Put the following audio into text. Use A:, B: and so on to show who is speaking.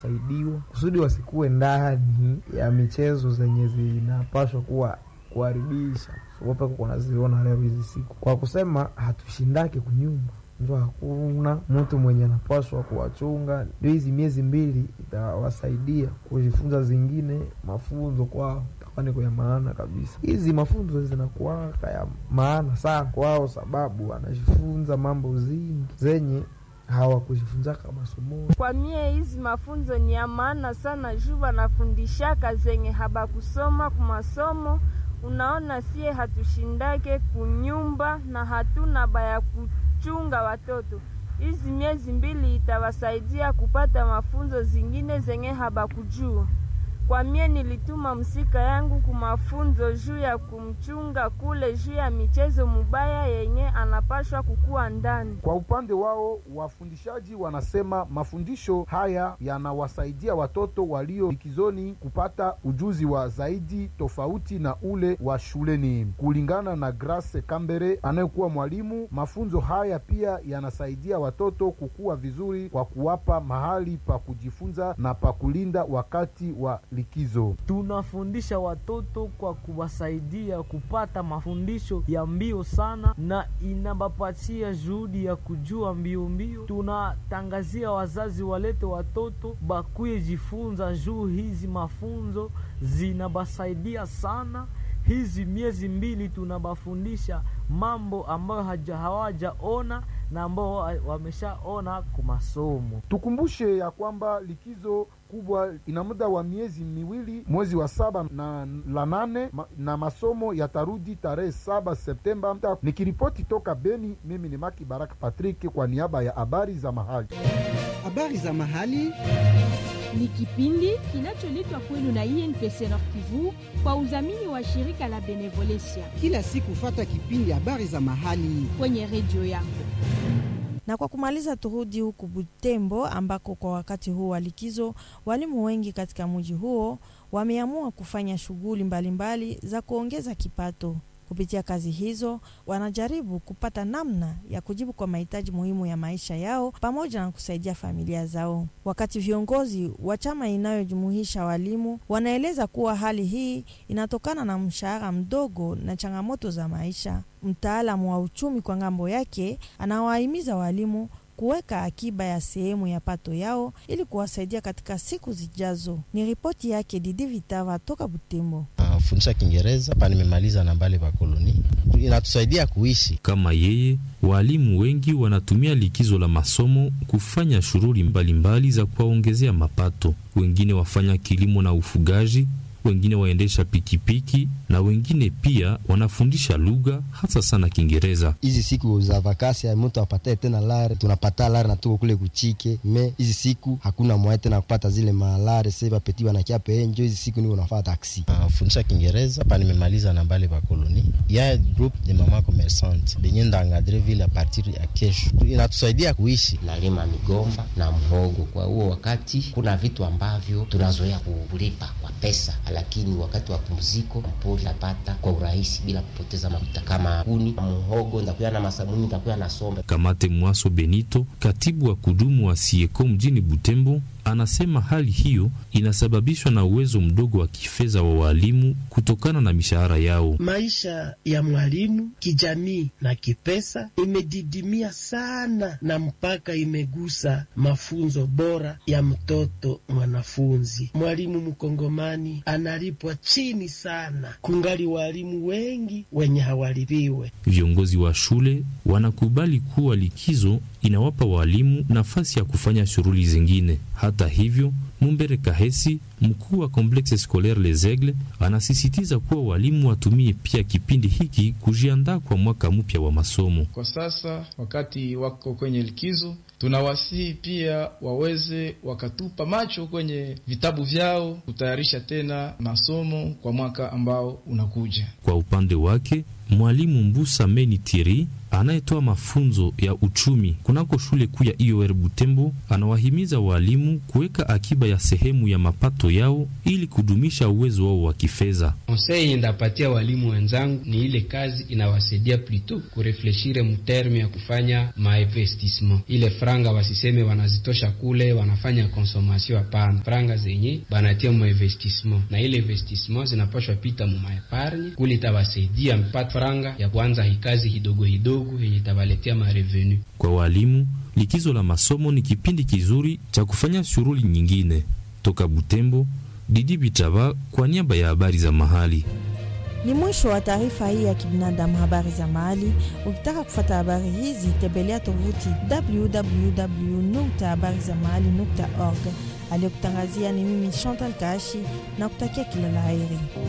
A: saidiwa kusudi wasikuwe ndani ya michezo zenye zinapaswa kuwa kuharibisha wope kunaziona leo hizi siku, kwa kusema hatushindake kunyumba njo hakuna mtu mwenye anapaswa kuwachunga. Ndio hizi miezi mbili itawasaidia kujifunza zingine mafunzo kwao, itakuwa ya maana kabisa. Hizi mafunzo zinakuwaka ya maana sana kwao, sababu wanajifunza mambo zingi zenye hawakujifunzaka masomoni.
B: Kwa mie hizi mafunzo ni ya maana sana juu wanafundishaka zenye habakusoma kumasomo. Unaona, sie hatushindake kunyumba na hatuna baya kuchunga watoto. Hizi miezi mbili itawasaidia kupata mafunzo zingine zenye habakujua. Kwa mie nilituma msika yangu kumafunzo juu ya kumchunga kule juu ya michezo mubaya yenye anapashwa kukuwa ndani.
C: Kwa upande wao wafundishaji wanasema mafundisho haya yanawasaidia watoto walio likizoni kupata ujuzi wa zaidi tofauti na ule wa shuleni. Kulingana na Grace Kambere anayekuwa mwalimu, mafunzo haya pia yanasaidia watoto kukua vizuri kwa kuwapa mahali pa kujifunza na pa kulinda wakati wa likizo.
D: Tunafundisha watoto kwa kuwasaidia kupata mafundisho ya mbio sana, na inabapatia juhudi ya kujua mbio mbio. Tunatangazia wazazi walete watoto bakuye jifunza juu hizi mafunzo zinabasaidia sana. Hizi miezi mbili tunabafundisha mambo ambayo hawajaona na ambao wameshaona kumasomo.
C: Tukumbushe ya kwamba likizo kubwa ina muda wa miezi miwili, mwezi wa saba na la nane ma, na masomo yatarudi tarehe saba Septemba. Nikiripoti toka Beni, mimi ni Maki Baraka Patrick kwa niaba ya habari za mahali.
E: Habari za mahali
F: ni kipindi kinacholetwa kwenu na INPC Nord Kivu kwa udhamini wa shirika la Benevolencia.
E: Kila siku fata kipindi habari za mahali
F: kwenye redio yako.
G: Na kwa kumaliza, turudi huku Butembo ambako kwa wakati huu wa likizo walimu wengi katika mji huo wameamua kufanya shughuli mbalimbali za kuongeza kipato. Kupitia kazi hizo wanajaribu kupata namna ya kujibu kwa mahitaji muhimu ya maisha yao pamoja na kusaidia familia zao. Wakati viongozi wa chama inayojumuisha walimu wanaeleza kuwa hali hii inatokana na mshahara mdogo na changamoto za maisha. Mtaalamu wa uchumi kwa ngambo yake anawahimiza walimu kuweka akiba ya sehemu ya pato yao ili kuwasaidia katika siku zijazo. Ni ripoti yake Didi Vitava toka Butembo.
H: Fundisha Kiingereza hapa, nimemaliza na mbale pa koloni, inatusaidia kuishi
I: kama yeye. Walimu wengi wanatumia likizo la masomo kufanya shughuli mbalimbali za kuwaongezea mapato. Wengine wafanya kilimo na ufugaji wengine waendesha pikipiki na wengine pia wanafundisha lugha hasa sana Kiingereza.
H: Hizi siku za vakasi mtu apatae tena lare, tunapata lare na tuko kule kuchike me, hizi siku hakuna mwae tena kupata zile malare seba peti wanakia penjo. Hizi siku niko nafaa taksi uh, fundisha Kiingereza hapa, nimemaliza na mbale pa koloni ya group de mama commerçante benye ndangadre vile a partir ya kesho, inatusaidia kuishi.
J: Nalima migomba na mhogo. Kwa huo wakati kuna vitu ambavyo tunazoea kulipa kwa pesa lakini wakati wa pumziko mpoli napata kwa urahisi bila kupoteza mafuta kama kuni muhogo, ndakuya na masamuni, ndakuya na sombe.
I: Kamate Mwaso Benito, katibu wa kudumu wa Sieko mjini Butembo, anasema hali hiyo inasababishwa na uwezo mdogo wa kifedha wa walimu kutokana na mishahara yao.
K: Maisha ya mwalimu kijamii na kipesa imedidimia sana, na mpaka imegusa mafunzo bora ya mtoto mwanafunzi. Mwalimu mkongomani analipwa chini sana, kungali walimu wengi wenye hawalipiwe.
I: Viongozi wa shule wanakubali kuwa likizo inawapa walimu nafasi ya kufanya shughuli zingine. Hata hivyo, Mumbere Kahesi, mkuu wa Complexe Scolaire Les Aigles, anasisitiza kuwa walimu watumie pia kipindi hiki kujiandaa kwa mwaka mpya wa masomo.
L: Kwa sasa wakati wako kwenye likizo, tunawasihi pia waweze wakatupa macho kwenye vitabu vyao kutayarisha tena masomo kwa mwaka ambao unakuja.
I: Kwa upande wake mwalimu Mbusa Meni Thierry anayetoa mafunzo ya uchumi kunako shule kuu ya IOR Butembo anawahimiza walimu kuweka akiba ya sehemu ya mapato yao ili kudumisha uwezo wao wa kifedha.
M: Konsei ndapatia walimu wenzangu ni ile kazi inawasaidia plito kurefleshire muterme ya kufanya mainvestissement. Ile franga wasiseme wanazitosha kule wanafanya konsomasio, hapana. Franga zenye banatia mu investissement na ile investissement zinapashwa pita mu maepargne kule, itawasaidia mpata franga ya kwanza hikazi hidogo hidogo yenye itawaletea marevenu.
I: Kwa walimu, likizo la masomo ni kipindi kizuri cha kufanya shughuli nyingine. Toka Butembo, Didi Bitaba kwa niaba ya habari za mahali.
G: Ni mwisho wa taarifa hii ya kibinadamu, habari za mahali. Ukitaka kufata habari hizi, tembelea tovuti www.habarizamahali.org. Aliyekutangazia ni mimi Chantal Kashi na kutakia kila la heri.